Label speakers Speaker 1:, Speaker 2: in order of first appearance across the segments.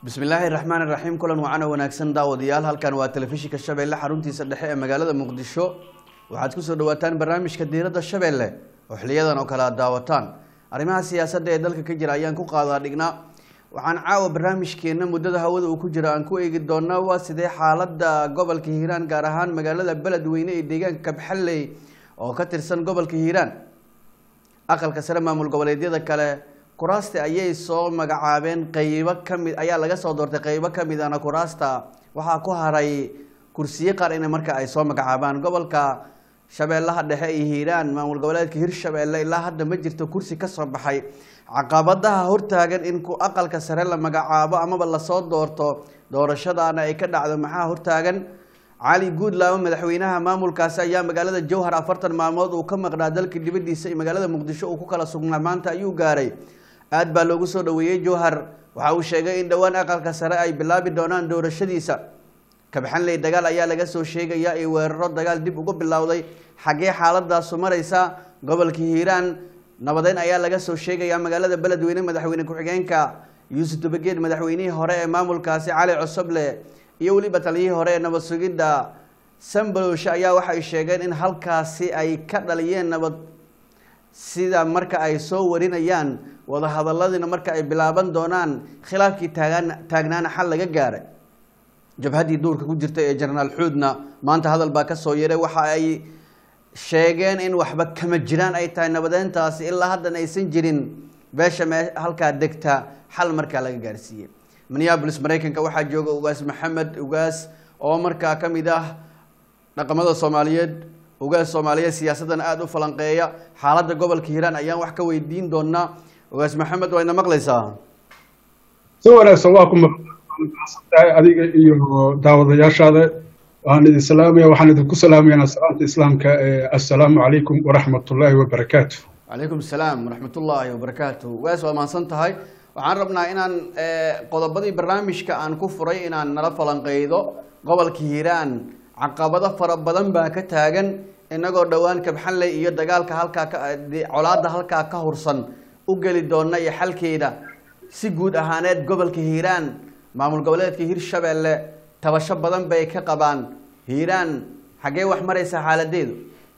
Speaker 1: bismi illaahi raxmaan iraxiim kulan wacan oo wanaagsan daawadayaal halkan waa telefishinka shabeelle xaruntiisa dhexe ee magaalada muqdisho waxaad kusoo dhawaataan barnaamijka diiradda shabeelle oo xiliyadan oo kale aad daawataan arrimaha siyaasadda ee dalka ka jira ayaan ku qaadaa dhignaa waxaan caawa barnaamijkeena muddada hawada uu ku jiro aan ku eegi doonaa waa sidee xaaladda gobolka hiiraan gaar ahaan magaalada beledweyne ee deegaanka kabxalley oo ka tirsan gobolka hiiraan aqalka sare maamul goboleedyada kale kuraasta ayay soo magacaabeen qeybo kamid ayaa laga soo doortay qeybo kamid ana kuraasta waxaa ku haray kursiyo qaar in marka ay soo magacaabaan gobolka shabeellaha dhexe iyo hiiraan maamul goboleedka hirshabeelle ilaa hadda ma jirto kursi kasoo baxay caqabadaha hortaagan in ku aqalka sare la magacaabo amaba lasoo doorto doorashadaana ay ka dhacdo maxaa hortaagan cali guudlaamo madaxweynaha maamulkaasi ayaa magaalada jowhar afartan maalmood uu ka maqnaa dalka dibadiisa iyo magaalada muqdisho uu ku kala sugnaa maanta ayuu gaaray aad baa loogu soo dhaweeyey jowhar waxa uu sheegay in dhowaan aqalka sare ay bilaabi doonaan doorashadiisa kabxanley dagaal ayaa laga soo sheegaya iyo weeraro dagaal dib ugu bilowday xaggee xaaladaasu maraysa gobolka hiiraan nabadeyn ayaa laga soo sheegaya magaalada beledweyne madaxweyne ku-xigeenka yuusuf dabageed madaxweynihii hore ee maamulkaasi cali cosoble iyo weliba taliyihii hore ee nabad sugidda sambalowshe ayaa waxay sheegeen in halkaasi ay ka dhaliyeen nabad sida marka ay soo warinayaan wadahadaladiina marka ay bilaaban doonaan khilaafkii taagaan taagnaana xal laga gaaray jabhaddii duurka ku jirta ee jenaraal xuudna maanta hadal baa kasoo yaray waxa ay sheegeen in waxba kama jiraan ay tahay nabadeyntaasi ilaa haddan aysan jirin beesha mee halkaa degta xal markaa laga gaarsiiyey minneabolis maraykanka waxaa jooga ugaas maxamed ugaas oo markaa ka mid ah dhaqamada soomaaliyeed ugaas soomaaliyeed siyaasaddan aada u falanqeeya xaaladda gobolka hiiraan ayaan wax ka weydiin doonaa ugaas maxamed waa ina maqlaysaa
Speaker 2: si wanaagsan waa ku maqtahay adiga iyo daawadayaashaada waxaan idin salaamaya waxaan idinku salaamayaa salaamta islaamka assalaamu calaykum waraxmatullaahi wabarakaatu
Speaker 1: calaykum asalaam waraxmatullaahi wabarakaatu ugaas waa mahadsan tahay waxaan rabnaa inaan qodobadii barnaamijka aan ku furay inaan nala falanqeydo gobolka hiiraan caqabado fara badan baa ka taagan inagoo dhowaan kabxanley iyo dagaalka halkaa colaada halkaa ka hursan u geli doona iyo xalkeeda si guud ahaaneed gobolka hiiraan maamul goboleedka hirshabeelle tabasho badan bay ka qabaan hiiraan xaggee wax maraysa xaaladeedu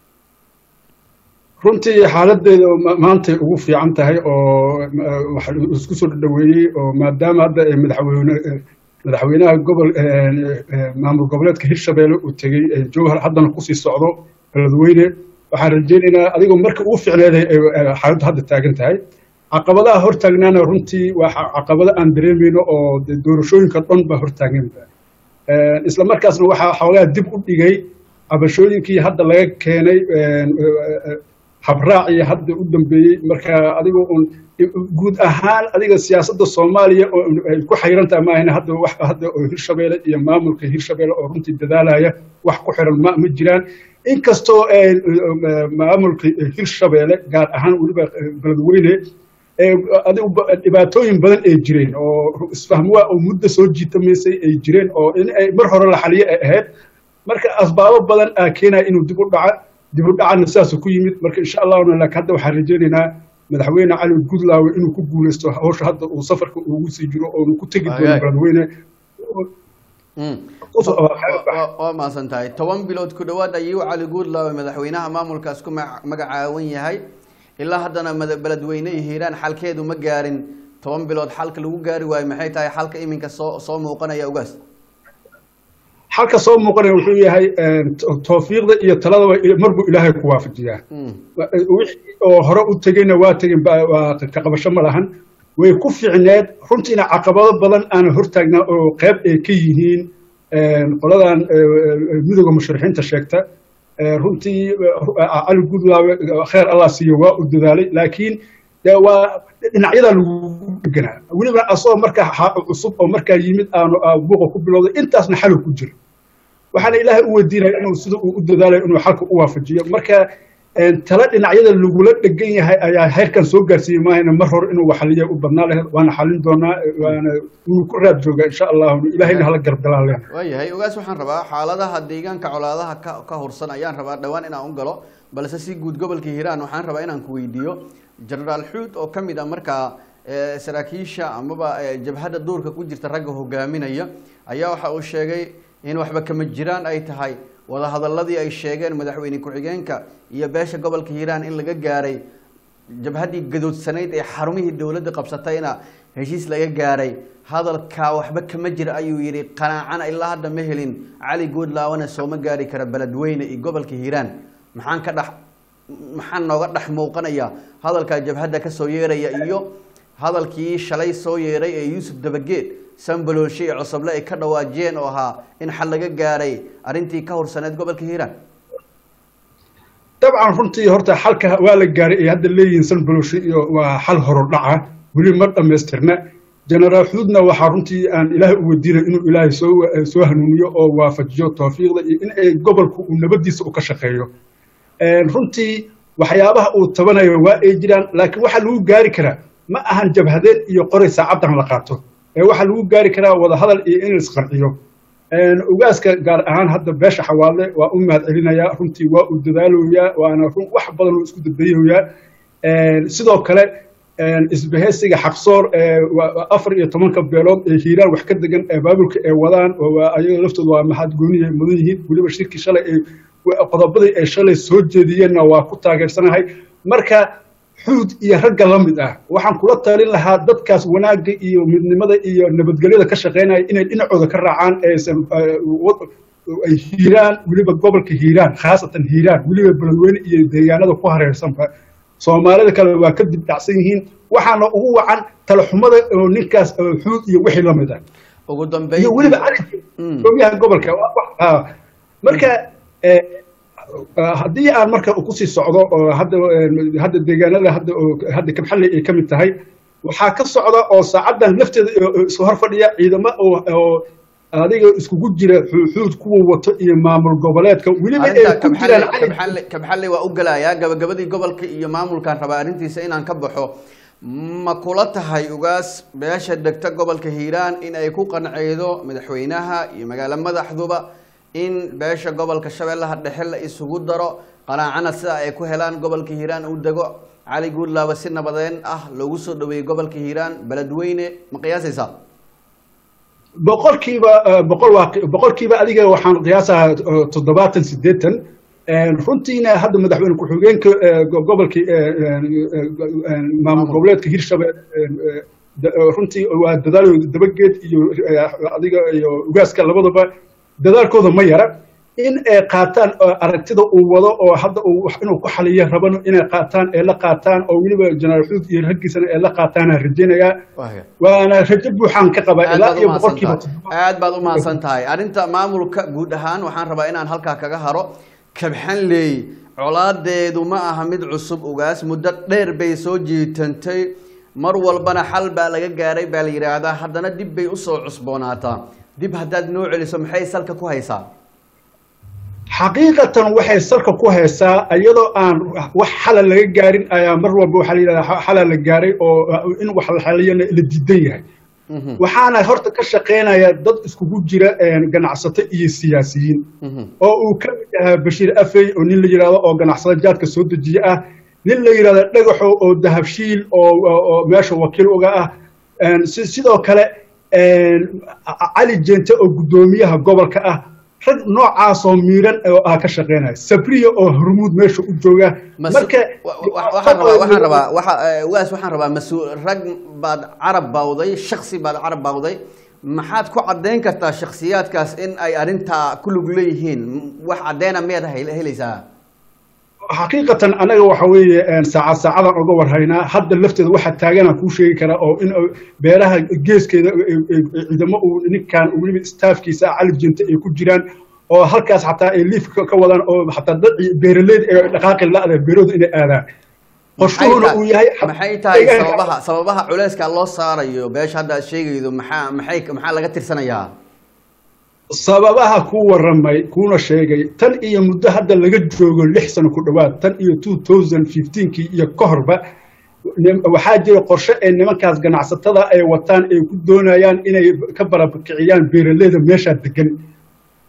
Speaker 2: runtii xaaladeeda maantay ugu fiican tahay oo waxa isku soo dhaweeyey oo maadaama hadda madaxweyne madaxweynaha gobol maamul goboleedka hirshabeelle uu tegey jowhar haddana kusii socdo beledweyne waxaan rajeynaynaa adigoo marka ugu ficneeday xaaladdu hadda taagan tahay caqabadaha hortaagnaana runtii waa caqabado aan dareemayno oo doorashooyinka dhan baa hortaaganba isla markaasna waxaa xoogaa dib u dhigay cabashooyinkii hadda laga keenay habraacii hadda u dambeeyey marka adigoo un guud ahaan adiga siyaasadda soomaaliya oo ay ku xayrantaha maahina hadda wax hadda oo hirshabeelle iyo maamulka hirshabeelle oo runtii dadaalaya wax ku xiran ma ma jiraan inkastoo maamulka hirshabeelle gaar ahaan weliba beledweyne adigu dhibaatooyin badan ay jireen oo isfahmwaa oo muddo soo jiitamaysay ay jireen oo in ay mar hore la xaliyo ay ahayd marka asbaabo badan aa keenaya inuu dib u dhaca dib u dhacana sidaasuu ku yimid marka insha allahuna laakiin hadda waxaan rajeynaynaa madaxweyne cali gudlaawe inuu ku guuleysto hawsha hadda uu safarka ugu sii jiro oonu ku tegi doono beledweyne
Speaker 1: waa mahadsan tahay toban bilood ku dhawaad ayuu cali guudlaawe madaxweynaha maamulkaas ku magacaawan yahay ilaa haddana beledweyne iyo hiiraan xalkeedu ma gaarin toban bilood xalka lagu gaari waayo maxay tahay xalka iminka soo soo muuqanaya ugaas
Speaker 2: xalka soo muuqanaya wuxuu yahay tawfiiqda iyo taladaba marbuu ilaahay ku waafajiyaa wixii oo hore u tegeyna waa tegin waa ka qabasho ma lahan way ku fiicneed runtiina caqabado badan aana hortaagnaa oo qayb ay ka yihiin qoladan midooda musharixiinta sheegta runtii cali gudlaawe kheer allah siiyo waa u dadaalay laakiin de waa dhinacyadaa lagu deganaa weliba asagoo markaa cusub oo markaa yimid aanu buuqa ku bilowday intaasna xalow ku jira waxaana ilaahay u weydiinaya inuu sida uu u dadaalayo inuu xalka u waafajiyo marka tala dhinacyada lagula dhegan yahay ayaa heerkan soo gaarsiiyey maahayna mar hore inuu waxaliya u badnaa lahayd waana xalin doonaa waana inuu ku raad joogaa insha allahu ilahayna hala garabgalaa leh
Speaker 1: waayahay ogaas waxaan rabaa xaaladaha deegaanka colaadaha ka ka hursan ayaan rabaa dhowaan inaan u galo balse si guud gobolka hiiraan waxaan rabaa inaan ku weydiiyo jenaraal xuud oo ka mid ah markaa eh, saraakiisha amaba eh, jabhadda duurka ku jirta ragga hogaaminaya ayaa waxa uu sheegay in waxba kama jiraan ay tahay wadahadaladii ay sheegeen madaxweyne ku-xigeenka iyo beesha gobolka hiiraan in laga gaaray jabhaddii gadoodsanayd ee xarumihii dowladda qabsatayna heshiis laga gaaray hadalkaa waxba kama jira ayuu yidhi qanaacana ilaa hadda ma helin cali goodlaawana sooma gaari kara beledweyne iyo gobolka hiiraan maxaan ka dhex maxaa nooga dhex muuqanaya hadalkaa jabhadda ka soo yeeraya iyo hadalkii shalay soo yeeray ee yuusuf dabageed sambaloolshe iyo cosoble ay ka dhawaajiyeen oo ahaa in xal laga gaaray arrintii ka horsaneed gobolka hiiraan
Speaker 2: dabcan runtii horta xalka waa la gaaray ay hadda leeyihiin sanbaloshe iyo waa xal horodhaca weli ma dhammaystirna generaal xuudna waxaa runtii aan ilaahay u weydiinay inuu ilaahay soo soo hanuuniyo oo waafajiyo tawfiiqda iyo in ay gobolku uu nabadiisa u ka shaqeeyo runtii waxyaabaha uu tabanayo waa ay jiraan laakiin waxaa lagu gaari karaa ma ahan jabhadeen iyo qoray saacaddan la qaato ee waxaa lagu gaari karaa wadahadal iyo in laisqanciyo ugaaska gaar ahaan hadda beesha xawaadle waa u mahad celinayaa runtii waa uu dadaaloyaa waana run wax badan uu isku dadbayayaa sidoo kale isbahaysiga xaqsoor afar iyo tobanka beelood ee hiiraan wax ka degan ee baabulka ay wadaan ayaga laftooda waa mahad gooniya mudan yihiin weliba shirkii shalay ay qodobadii ay shalay soo jeediyeenna waa ku taageersanahay marka xuud iyo ragga la mid ah waxaan kula talin lahaa dadkaas wanaagga iyo midnimada iyo nabadgelyada ka shaqaynaya inay dhinacooda ka raacaan aysan ay hiiraan weliba gobolka hiiraan khaasatan hiiraan weliba beledweyne iyo deegaanada ku hareersanba soomaalida kale waa ka dib dhacsan yihiin waxaana ugu wacan talaxumada oo ninkaas xuud iyo wixii la mid ah
Speaker 1: ugu dambeyn
Speaker 2: iyo weliba calinka gomyaha gobolka marka haddii aan marka kusii socdo oo hadda hadda deegaanada hadda hadda kabxalli ay ka mid tahay waxaa ka socda oo saacaddan lafteeda isu hor fadhiya ciidamo oo adiga iskugu jira xuud kuwa wato iyo maamul goboleedka weliba ay ku jiraan
Speaker 1: kabxalli kabxalli waa u gelayaa gabagabadii gobolka iyo maamulkan rabaa arrintiisa inaan ka baxo ma kula tahay ugaas beesha degta gobolka hiiraan in ay ku qanceydo madaxweynaha iyo magaalo madaxduba in beesha gobolka shabeellaha dhexe la isugu daro qanaacana sida ay ku helaan gobolka hiiraan uu dego cali guudlaaba si nabadeen ah loogu soo dhaweeyey gobolka hiiraan beledweyne ma qiyaasaysaa
Speaker 2: boqolkiiba boqol waa boqolkiiba adiga waxaan qiyaasaha toddobaatan siddeetan runtiina hadda madaxweyne ku-xigeenka gobolka maamul goboleedka hirshabelle runtii waa dadaal dabageed iyo adiga iyo ugaaska labadaba dadaalkooda ma yara in ay qaataan aragtida uu wado oo hadda inuu ku xaliyo rabano inay qaataan ee la qaataan oo weliba jenaraal xuud iyo raggiisana ee la qaataana rajaynayaa waana rajo buuxaan ka qabaa ilaa iyo boqolkiiba
Speaker 1: aad baad u mahadsan tahay arrinta maamulka guud ahaan waxaan rabaa inaan halkaa kaga haro kabxanley colaadeedu ma aha mid cusub ugaas muddo dheer bay soo jiitantay mar walbana xal baa laga gaaray baa la yidhaahdaa haddana dib bay usoo cusboonaataa dib haddaad noo celiso maxay salka ku haysaa
Speaker 2: xaqiiqatan waxay salka ku haysaa iyadoo aan wax xala laga gaarin ayaa mar walba waxaa la yidhahdaa xala la gaaray oo in wax la xaliyana la diidan yahay waxaana horta ka shaqaynaya dad iskugu jira ganacsato iyo siyaasiyiin oo uu ka mid yahaa bashiir afey oo nin la yidhahdo oo ganacsado jaadka soo dejiye ah nin la yidhahdo dhagaxo oo dahabshiil oo meesha wakiil uga ah sidoo kale cali jeente oo guddoomiyaha gobolka ah rag noocaasoo miiran oo ah ka shaqeynaya sabriya oo hormuud meesha u jooga marka
Speaker 1: waxaan rabaa waxaan rabaa waxa waas waxaan rabaa mas-uul rag baad carab bawday shaksi baad carab bawday maxaad ku caddayn kartaa shaksiyaadkaas in ay arrintaa ku lug leeyihiin wax caddeena miyaad helaysaa
Speaker 2: xaqiiqatan anaga waxa weeye saacad saacadan uga warhaynaa hadda lafteeda waxaa taaganaan kuu sheegi karaa oo in beeraha geeskeeda ciidamo uu ninkan weliba staafkiisa cali jinta ay ku jiraan oo halkaas xataa ay liifka ka wadaan oo xataa dad beeraleyda ee dhaqaaqi la-da beerooda inay aadaan qorshuhuna uu yahay
Speaker 1: maxay tahay sababaha sababaha culeyska loo saarayo beesha hadda aad sheegaydo maxaa maxay maxaa laga tirsanayaa
Speaker 2: sababaha ku waramay kuna sheegay tan iyo muddo hadda laga joogo lix sano ku dhowaad tan iyo two thousand fifteenkii iyo ka horba waxaa jira qorshe ay nimankaas ganacsatada ay wataan ay ku doonayaan inay ka barabkiciyaan beeraleyda meeshaa degan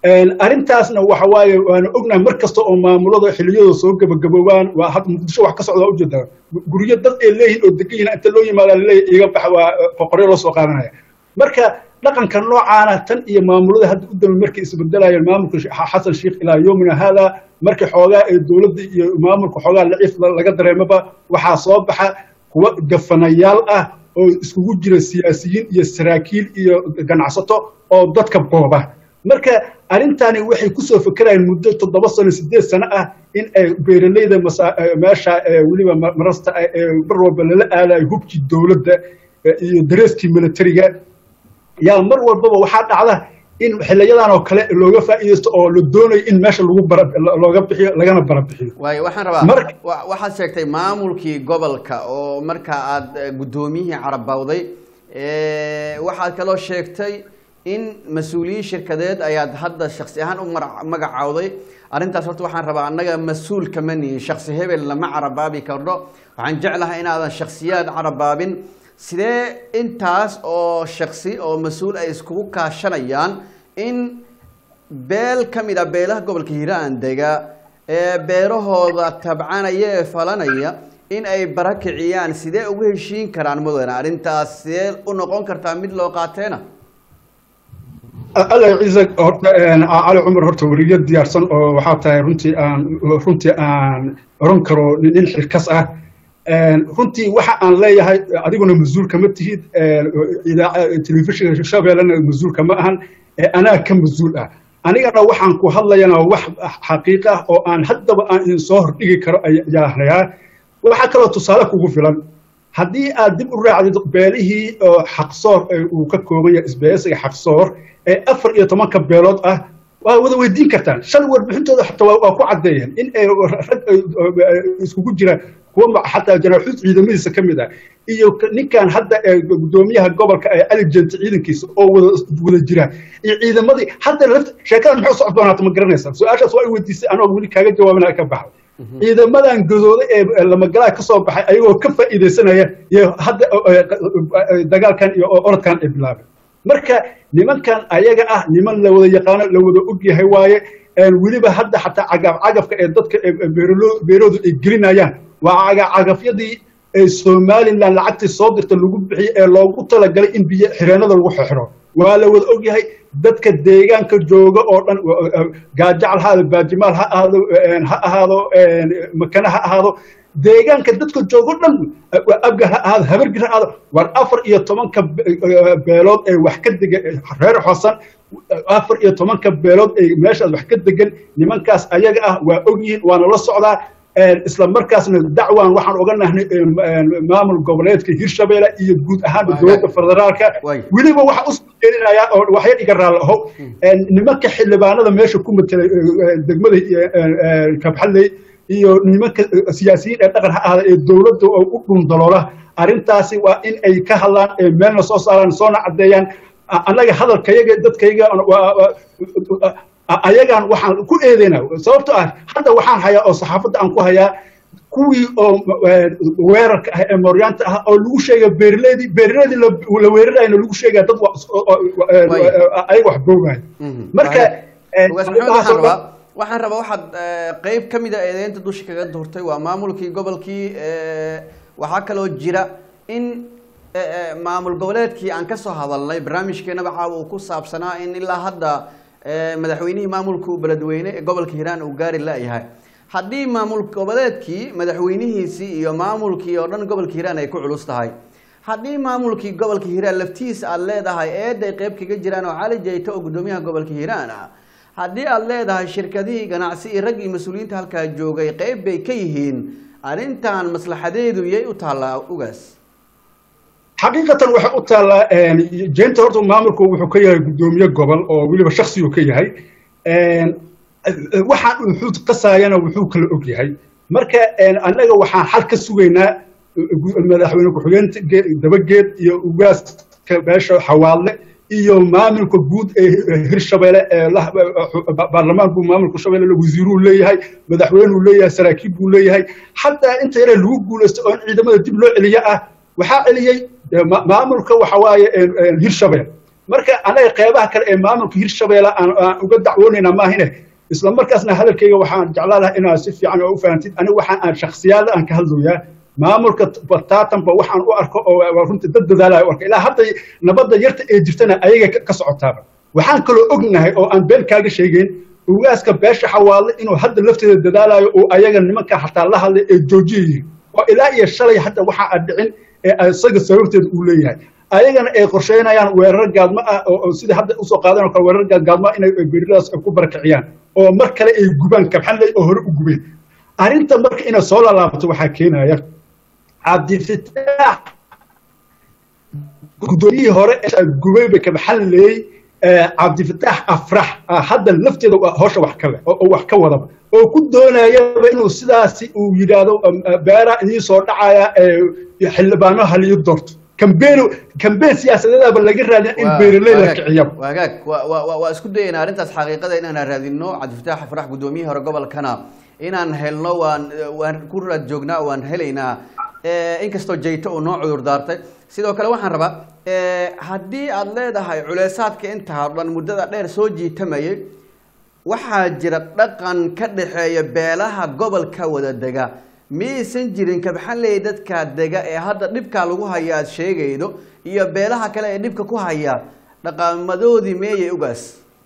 Speaker 2: arrintaasna waxa waaye waanu ognahay mar kasta oo maamulada xiliyada soo gabagaboobaan waa had muqdisho wax ka socda ujeedaa guryo dad ay leeyihin oo degan yihin inta loo yimaada laleeyahy iga bax waa qoqoryo loo soo qaadanaya marka dhaqanka noocaana tan iyo maamulada hadda u dambe markay isbedelayeen maamulka xasan sheikh ilaa yoomina haada markii xoogaa ee dowladda iyo maamulka xoogaa laciif laga dareemaba waxaa soo baxa kuwa gafanayaal ah oo iskugu jira siyaasiyiin iyo saraakiil iyo ganacsato oo dadka booba marka arrintani waxay kusoo fekerayaan muddo toddoba sano sideed sano ah in ay beeraleyda meesha weliba marasta mar walba lala aadayo hubkii dowladda iyo dareeskii militariga yaa mar walbaba waxaa dhacda in xiliyadan oo kale looga faa'iidaysto oo la doonayo in meesha lagu bara looga bixiyo lagana barabixiyo
Speaker 1: waayo waxaan rabaa waxaad sheegtay maamulkii gobolka oo marka aad guddoomiyihii carabawday waxaad kaloo sheegtay in mas-uuliyiin shirkadeed ayaad hadda shaksi ahaan u magacawday arrintaas horta waxaan rabaa annaga mas-uul kama nihin shaksi hebel lama carabaabi karno waxaan jeclahay inaadan shaksiyaad carabaabin sidee intaas oo shaksi oo mas-uul ay iskugu kaashanayaan in beel ka mid a beelaha gobolka hiiraan dega ee beerahooda tabcanaya ee falanaya in ay bara kiciyaan sidee ugu heshiin karaan mudane arrintaas sidee u noqon kartaa mid loo qaateena
Speaker 2: alla ciise horta cali cumar horta weriyo diyaarsan oo waxaa tahay runtii aan runtii aan oran karo nin xilkas ah runtii waxa aan leeyahay adiguna mas-uul kama tihid telefishinka shabeellena mas-uul kama ahan anaa ka mas-uul ah anigana waxaan ku hadlayana wax xaqiiq ah oo aan haddaba aan idin soo hordhigi karo ayaa hayaa waxaa kaloo tusaale kugu filan haddii aad dib u raacdid beelihii oo xaqsoor uu ka kooban yahay isbeesiga xaqsoor ee afar iyo tobanka beelood ah waa wada weydiin kartaan shan warbixintooda xataa waa ku caddeeyeen in ay rag iskugu jiraan kuwa xataa janaaxuud ciidamadiisa ka mid ah iyo ninkan hadda gudoomiyaha gobolka ee cali jenti ciidankiisa oo wada wada jira iyo ciidamadii hadda lafta sheekada maxay socod doonaata ma garanaysaa su-aashaas waa i weydiisay anoo weli kaaga jawaabana ka baxay ciidamadan godooda ee lamagalaha ka soo baxay ayagoo ka faa'iidaysanaya iyo hadda dagaalkan iyo orodkan ay bilaabeen marka nimankan ayaga ah niman la wada yaqaano la wada og yahay waaye weliba hadda xataa cagaf cagafka ee dadka beeroodu ay gelinayaan waa cagafcagafyadii ee somaliland lacagtii soo dirta lagu bixiyey ee loogu talagalay in biyo xireenada lagu xixiro waa la wada og yahay dadka deegaanka jooga oo dhan gaajacal ha ahaado baajimaal ha ahaado ha ahaado makane ha ahaado deegaanka dadka joogo dhan abgar ha ahaado habargir ha ahaado war afar iyo tobanka beelood ee wax ka dega reer xosan afar iyo tobanka beelood ee meeshaas wax ka degan nimankaas ayaga ah waa og yihiin waana la socdaa isla markaasna dacwan waxaan oga nahnay maamul goboleedka hirshabeelle iyo guud ahaanba dowladda federaalka weliba waxa usoo jeedinayaa oo waxyar iga raali aho nimanka xildhibaanada meesha ku matelay degmada kabxalley iyo nimanka siyaasiyiin ee dhaqan ha ahda ee dowladda oo u dhundaloola arrintaasi waa in ay ka hadlaan meelna soo saaraan soona caddeeyaan annaga hadalkayaga dadkayga ayagaan waxaan ku eedeynaa sababto ah hadda waxaan hayaa oo saxaafadda aan ku hayaa kuwii oo weerarka ah ee mooryaanta ah oo lagu sheega beerleedii beerleedii la weerarayna lagu sheegaya dad ayaga wax boogaya marka
Speaker 1: waxaan rabaa waxaad qeyb ka mid a eedeynta dusha kaga durtay waa maamulkii gobolkii waxaa kaloo jira in maamul goboleedkii aan kasoo hadalnay barnaamijkeenaba caawa uu ku saabsanaa in ilaa hadda madaxweynihii maamulka beledweyne ee gobolka hiiraan uu gaari la-yahay haddii maamul goboleedkii madaxweynihiisii iyo maamulkii oo dhan gobolka hiiraan ay ku culus tahay haddii maamulkii gobolka hiiraan laftiisa aada leedahay eeday qeyb kaga jiraan oo cali jayto oo guddoomiyaha gobolka hiiraan ah haddii aada leedahay shirkadihii ganacsi iyo rag iyo mas-uuliyiinta halkaa joogay qeyb bay ka yihiin arrintan maslaxadeedu yay u taallaa ugaas
Speaker 2: xaqiiqatan waxay u taallaa jeenta horta maamulku wuxuu ka yahay guddoomiye gobol oo weliba shaksigu ka yahay waxaan wuxuu qasaayana wuxuu kala og yahay marka annaga waxaan xal ka sugaynaa madaxweyne ku-xigeenka dabageed iyo ugaaska beesha xawaadle iyo maamulka guud ee hirshabeelle baarlamaan buu maamulka shabeelle wasiiruu leeyahay madaxweynuu leeyahay saraakiib buu leeyahay xataa inta yare lagu guulaysto oo in ciidamada dib loo celiya ah waxaa celiyey maamulka waxa waaye hirshabelle marka anaga qeybaha kale ee maamulka hirshabeelle aan aan uga dacwoonayna maahine isla markaasna hadalkayga waxaan jeclaan lahaa inaad si fiican oo u fahantid aniga waxaan aan shakhsiyaada aan ka hadlayaa maamulka bataatanba waxaan u arko oo waa runtii dad dadaalayo arka ilaa hadda nabadda yarta ee jirtana ayaga ka- ka socotaaba waxaan kaloo ognahay oo aan been kaaga sheegeyn ugaaska beesha xawaadle inuu hadda lafteeda dadaalayo oo ayaga nimanka xataa la hadlay ee joojiyayihin oo ilaa iyo shalay hadda waxa aan dhicin ee isaga sababteeda uu leeyahay ayagana ay qorsheynayaan weerar gaadmo ah oo oo sida hadda usoo qaadan oo kale weerar gaad- gaadmo ah inay beeridaas ay ku barakiciyaan oo mar kale ay gubaan kabxanley oo hore u gubeen arrinta marka inay soo lalaabto waxaa keenaya cabdifitaax guddoomiyihii hore ee gubayba kabxanley cabdifitaax afrax ah, hadda lafteeda waa hawsha wax ka leh oo oo wax ka wadaba oo ku doonayaba inuu sidaasi uu yidhaahdo um, uh, beera idiin soo dhacaya ee xildhibaano haliyo doorto kambeenu kambeen siyaasadeedaba laga raadin in
Speaker 1: Waa-
Speaker 2: beeraley la
Speaker 1: waagaag-
Speaker 2: kiciyaba
Speaker 1: waagaag waa- waa waa- waa isku dayaynaa arrintaas xaqiiqada inaan raadino cabdifataax farax guddoomiyihii hore gobolkana inaan helno waan waan ku raad joognaa waan helaynaa Eh, inkastoo jayto uu noo cudur daartay sidoo kale waxaan rabaa eh, haddii aad leedahay culeysaadka intaa oo dhan muddada dheer soo jiitamayay waxaa jira dhaqan ka dhexeeya beelaha gobolka wada dega miyaysan jirin kabxanley dadka dega ee hadda dhibkaa lagu haya aad sheegaydo iyo beelaha kale ee dhibka ku haya dhaqamadoodii meeyay ugaas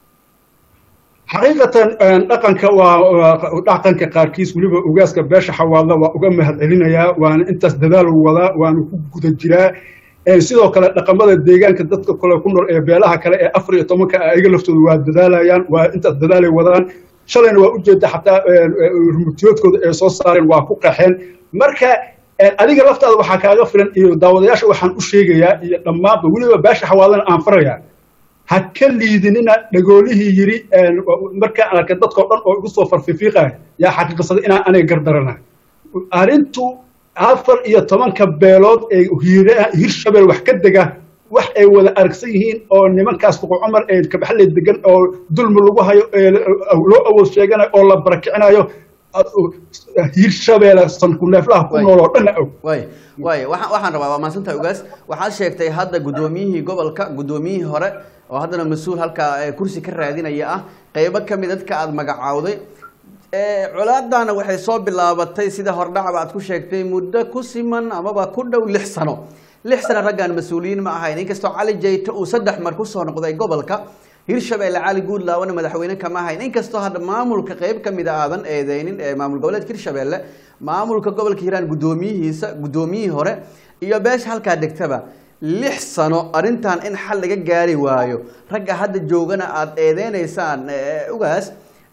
Speaker 2: xaqiiqatan een, dhaqanka waa waa- dhaqanka qaarkiis weliba ugaaska beesha xawaadla waa uga mahad celinayaa waana intaas dadaal uu wadaa waana ku guda jiraa Een, sidoo kale dhaqamada deegaanka dadka kale ku nool ee beelaha kale ee afar iyo tobanka ah ayaga laftooda waa dadaalayaan waa intaas dadaalay wadaan shalayna waa ujeeda xataa een, een, rumutiyoodkooda ee soo saareen waa ku qaxeen marka een, adiga laftaada waxaa kaaga filan iyo daawadayaasha waxaan u sheegayaa iyo dhammaanba weliba beesha xawaadlana aan farayaa ha ka liidinina dhagoolihii yidhi markaan arkay dadkao dhan oo igu soo farfiifiiqaya yaa xaqiiqsaday inaan aniga gardaranahay arrintu afar iyo tobanka beelood ee hiira- hirshabeel wax ka dega wax ay wada aragsan yihiin oo nimankaas fuqu cumar ee kabaxley degan oo dulmi lagu hayo ee loo awood sheeganayo oo la barakicinayo hirshabeele sankuneeflaha ku nool oo dhan og
Speaker 1: waay waay waxaan waxaan rabaa waa mahadsantahay ugaas waxaad sheegtay hadda guddoomiyihii gobolka guddoomiyihii hore oo haddana mas-uul halkaa ee kursi ka raadinaya ah qeybo ka mid dadka aada magacaawday ee colaadana waxay soo bilaabatay sida hordhacba aad ku sheegtay muddo ku siman amaba ku dhow lix sano lix sano raggaan mas-uuliyiin ma ahayn inkastoo cali jayto uu saddex mar kusoo noqday gobolka hirshabeelle cali guudlaabana madaxweyne kama ahayn inkastoo hadda maamulka qeyb ka mid a aadan eedeynin ee maamul goboleedka hirshabeelle maamulka gobolka hiiraan guddoomiyihiisa guddoomiyihii hore iyo beesha halkaa degtaba lix sano arrintan in xal laga gaari waayo ragga hadda joogana aada eedeynaysaan ee, ugaas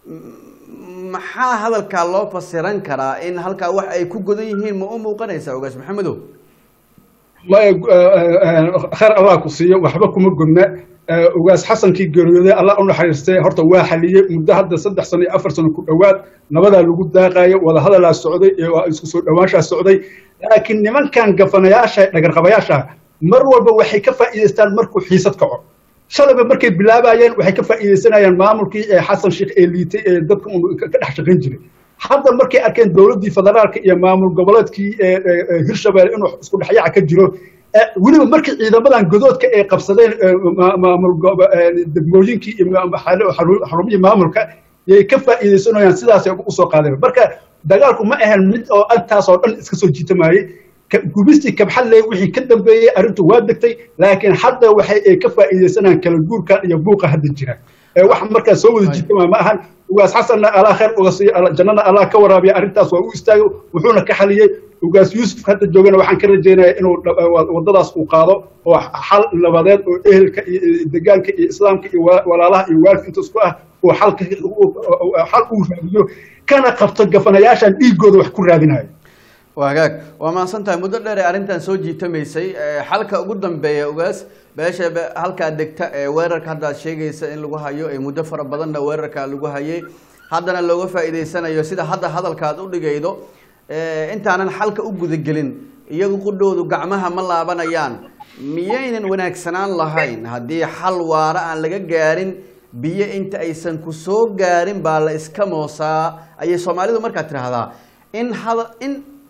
Speaker 1: m- maxaa hadalkaa loo fasiran karaa in halkaa wax ay ku godan yihiin ma u muuqanaysaa ugaas maxamedow
Speaker 2: maya khayr allah ku siiyo waxba kuma godna ugaas xasankii geeriyooday allah u naxariistay horta waa xaliyey muddo hadda saddex sano iyo afar sano ku dhowaad nabadaa lagu daaqayo wadahadalaa socday iyo waa isku soo dhowaanshaa socday laakiin nimankan gafanayaasha dhagarqabayaasha mar walba waxay ka faa'iidaystaan markuu xiisad kaco shalayba markay bilaabayeen waxay ka faa'iidaysanayaan maamulkii ee xasan sheekh ee liitay ee dadka un ka ka dhex shaqayn jiray hadda markay arkeen dowladdii federaalka iyo maamul goboleedkii ee ee, ee hirshabelle inuu isku dhexyaaca ka jiro ee, weliba markii ciidamadan godoodka ay qabsadeen ee, ma- maamul gobo- ee, degmooyinkii iyo ma- xaru- xaru- xarumihii maamulka yay ka faa'iidaysanayaan sidaasay usoo qaadeen marka dagaalku ma ahan mid oo intaasoo dhan iska soo jiitamayey ka- gubistii kabxadley wixii ka dambeeyey arrintu waa degtay laakiin hadda waxay ay ka faa'iidaysanayaan kala guurkan iyo buuqa hadda jira ee wax markaa soo wada jiitama ma ahan ugaas xasanna allah khayr uga siiyo alla- jannana allah ka waraabiya arrintaas waa u istaagay wuxuuna ka xaliyey ugaas yuusuf hadda joogana waxaan ka rajaynayaa inuu dha- wa- waddadaas uu qaado oo xal nabadeed oo ehelka iyo iyo degaanka iyo islaamka iyo wa- walaalaha iyo waalidka inta isku ah oo xalka xal uu raadiyo kana qabto gafanayaashan dhiigooda wax ku raadinayo
Speaker 1: waa hagaag waa mahadsan tahay muddo dheer ee arrintan soo jiitamaysay ee, xalka ugu dambeeya ugaas beesha be- halkaa degta ee weerarka hadda aad sheegaysa in lagu hayo ee muddo fara badanna weerarka lagu hayay haddana looga faa'iidaysanayo sida hadda hadalka aad u dhigaydo ee, intaanan xalka u gudagelin iyagu qudhoodu gacmaha ma laabanayaan miyaynan wanaagsanaan lahayn haddii xal waara aan laga gaarin biyo inta aysan ku soo gaarin baa la iska moosaa ayay soomaalidu markaa tidhaahdaa in hada in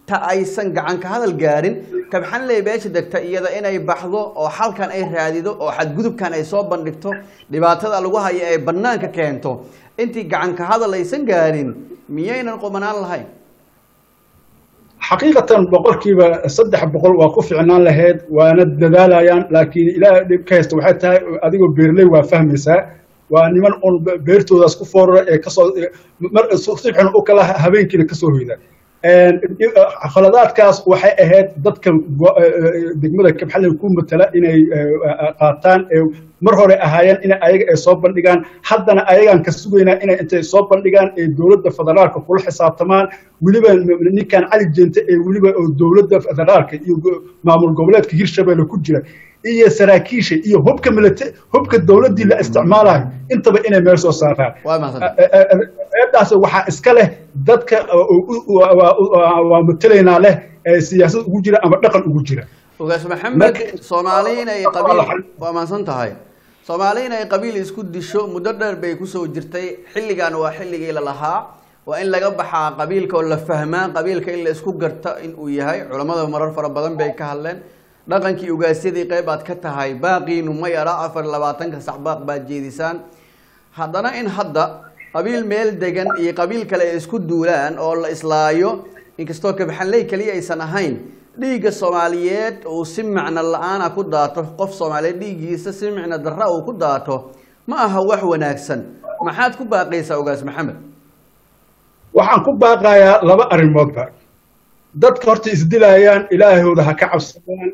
Speaker 1: ta aysan gacan ka hadal gaarin kabxanley beesha degta iyada inay baxdo oo xalkan ay raadido oo xadgudubkan ay soo bandhigto dhibaatada lagu hayo ay banaanka keento intii gacan ka hadal aysan gaarin miyaynan qumanaan lahayn
Speaker 2: xaqiiqatan boqolkiiba saddex boqol waa ku ficnaan lahayd waana dadaalayaan laakiin ilaah dhib ka haysta waxay tahay adigoo beerley waa fahmaysaa waa niman un beertoodaas ku foorara ee kasoo mar sibxin u kala habeenkiina kasoo hoyda khaladaadkaas waxay ahayd dadka degmada kabxaley ku matala inay qaataan mar hore ahaayeen in ayaga ay soo bandhigaan haddana ayagaan ka sugaynaa inay intay soo bandhigaan ee dowladda federaalka kula xisaabtamaan weliba ninkan cali jeente ee weliba oo dowladda federaalka iyo maamul goboleedka hirshabelle ku jira iyo saraakiisha iyo hubka milite hubka dowladdii la isticmaalayo intaba inay meel soo saaraan eedaas waxaa iska leh dadka waa matelaynaa leh siyaasad ugu jira ama dhaqan ugu jira
Speaker 1: ogaas maxamed soomaali inay qabiil waa maadsan tahay soomaali inay qabiil isku disho muddo dheer bay kusoo jirtay xilligan waa xilligii la lahaa waa in laga baxaa qabiilka oo la fahmaa qabiilka in la isku garta in uu yahay culammada marar fara badan bay ka hadleen dhaqankii ugaasyadii qayb aad ka tahay baaqiinu ma yara afar labaatanka sax baaq baad jeedisaan haddana in hadda qabiil meel degan iyo qabiil kale ay isku duulaan oo la islaayo inkastoo kabxanley keliya aysan ahayn dhiigga soomaaliyeed uu si macno la-aana ku daato qof soomaaliyeed dhiiggiisa si micno darra uu ku daato ma aha wax wanaagsan maxaad ku baaqaysaa ogaas maxamed
Speaker 2: waxaan ku baaqayaa laba arrimoodba dadka horta isdilayaan ilaahooda ha ka cabsadaan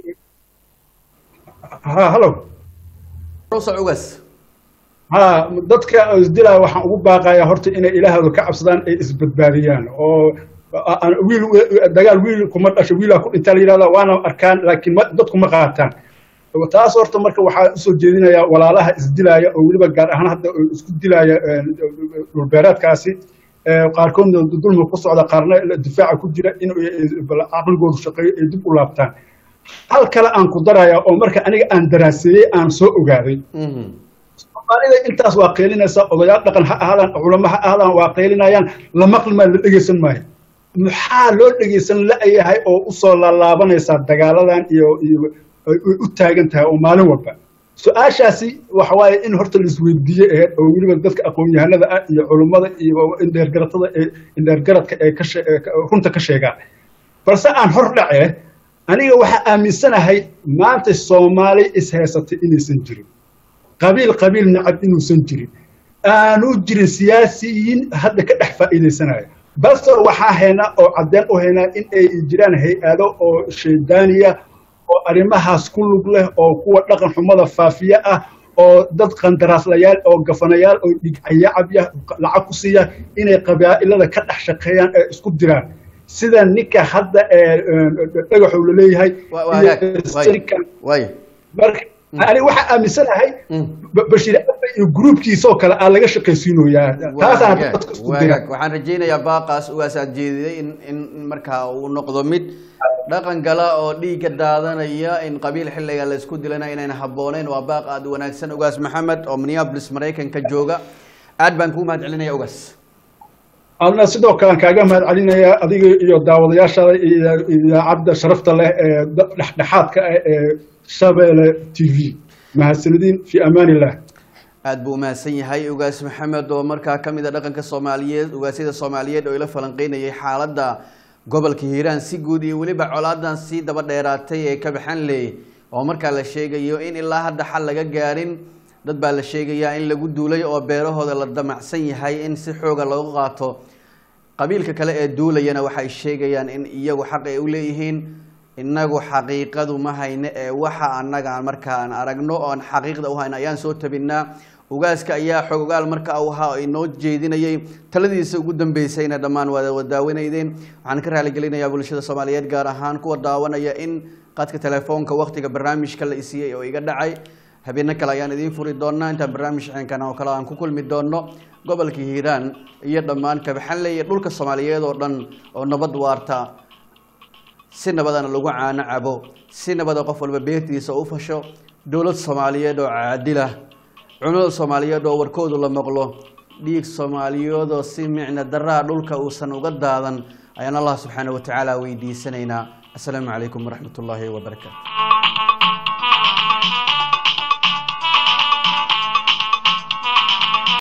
Speaker 2: ha hallo
Speaker 1: ugas
Speaker 2: ha dadka isdilaya waxaan ugu baaqayaa horta inay ilaahooda ka cabsadaan ay isbadbaadiyaan oo wiil dagaal wiil kuma dhasho wiilaa ku dhintaa la yidhahda waana arkaan laakiin dadku ma qaataan taas horta marka waxaa usoo jeedinayaa walaalaha isdilaya oo weliba gaar ahaan hadda isku dilaya dhulbeereedkaasi qaarkoodna dulmi ku socda qaarna difaaca ku jira in caqligoodu shaqeeyo ay dib u laabtaan hal kale aan ku daraya oo marka aniga aan daraaseeyey aan soo ogaaday soomaalida intaas waa qeylinaysaa odayaal dhaqan ha ahaadaan culamo ha ahaadaan waa qeylinayaan la maqlimaa la dhegeysan maayo maxaa loo dhegeysan la-yahay oo usoo laalaabanaysaa dagaaladan iyo iyo u taagan tahay oo maalin walba su-aashaasi waxa waaye in horta la isweydiiye aheyd oo weliba dadka aqoon-yahanada ah iyo culummada iyo indheergaratada ee indheergaradka ee ka runta ka sheegaan balse aan hor dhace aniga waxaa aaminsanahay maanta soomaali ishaysatay inaysan jirin qabiil qabiil nacab inuusan jirin aanu jirin siyaasiyiin hadda ka dhex faa'iidaysanaya balse waxaa haynaa oo caddeen u haynaa in ay jiraan hay-ado oo shaydaaniya oo arrimahaas ku lug leh oo kuwa dhaqan xumada faafiye ah oo dad qandaraaslayaal oo gafanayaal oo dhigcayacabya lacag ku siiya inay qabaa'ilada ka dhex shaqeeyaan ee isku diraan sida ninka hadda ee dhagaxuu la leeyahay marka ani waxaa aaminsanahay bashiir abe iyo gruubkiisoo kale aa laga shaqaysiinoyaa taasaan dadka isku dira
Speaker 1: waxaan rajaynayaa baaqaas ugaasaad jeediday in in markaa uu noqdo mid dhaqan gala oo dhiigga daadanaya in qabiil xilliga la isku dilana inayna habbooneyn waa baaq aada wanaagsan ugaas maxamed oo minneapolis maraykanka jooga aad baan kuu mahad celinaya ugaas
Speaker 2: adna sidoo kale aan kaaga mahad celinaya adiga iyo daawadayaashaada iyo idaacadda sharafta leh ee dhexdhexaadka ah ee shabeelle t v mahadsanidin fi amaan illah
Speaker 1: aada buu umahadsan yahay ugaas maxamed oo markaa ka mid a dhaqanka soomaaliyeed ugaasyada soomaaliyeed oo ila falanqeynayay xaaladda gobolka hiiraan si guud iyo weliba colaadan sii daba dheeraatay ee kabaxanley oo markaa la sheegayo in ilaa hadda xal laga gaarin dad baa la sheegayaa in lagu duulay oo beerahooda la damacsan yahay in si xooga looga qaato qabiilka kale ee duulayana waxay sheegayaan in iyagu xaq ay u leeyihiin inagu xaqiiqadu ma hayne ee waxa annaga markaan aragno oon xaqiiqda u hayno ayaan soo tabinaa ugaaska ayaa xogogaal marka uu ahaa inoo jeedinayay taladiisa ugu dambeysayna dhammaan waad wadaawaneydeen waxaan ka raaligelinayaa bulshada soomaaliyeed gaar ahaan kuwa daawanaya in qadka telefoonka waktiga barnaamijka la isiiyey oo iga dhacay habeeno kale ayaan idiin furi doonaa intaan barnaamij xeenkan oo kale aan ku kulmi doono gobolka hiiraan iyo dhammaan kabaxanle iyo dhulka soomaaliyeed oo dhan oo nabad waarta si nabadana lagu caano cabo si nabada qof walba beertiisa u fasho dowlad soomaaliyeed oo caadilah culimada soomaaliyeed oo warkoodu la maqlo dhiig soomaaliyeed oo si micno daraa dhulka uusan uga daadan ayaan allah subxaana wa tacaala weydiisanaynaa assalaamu calaykum waraxmat ullaahi wabarakaatu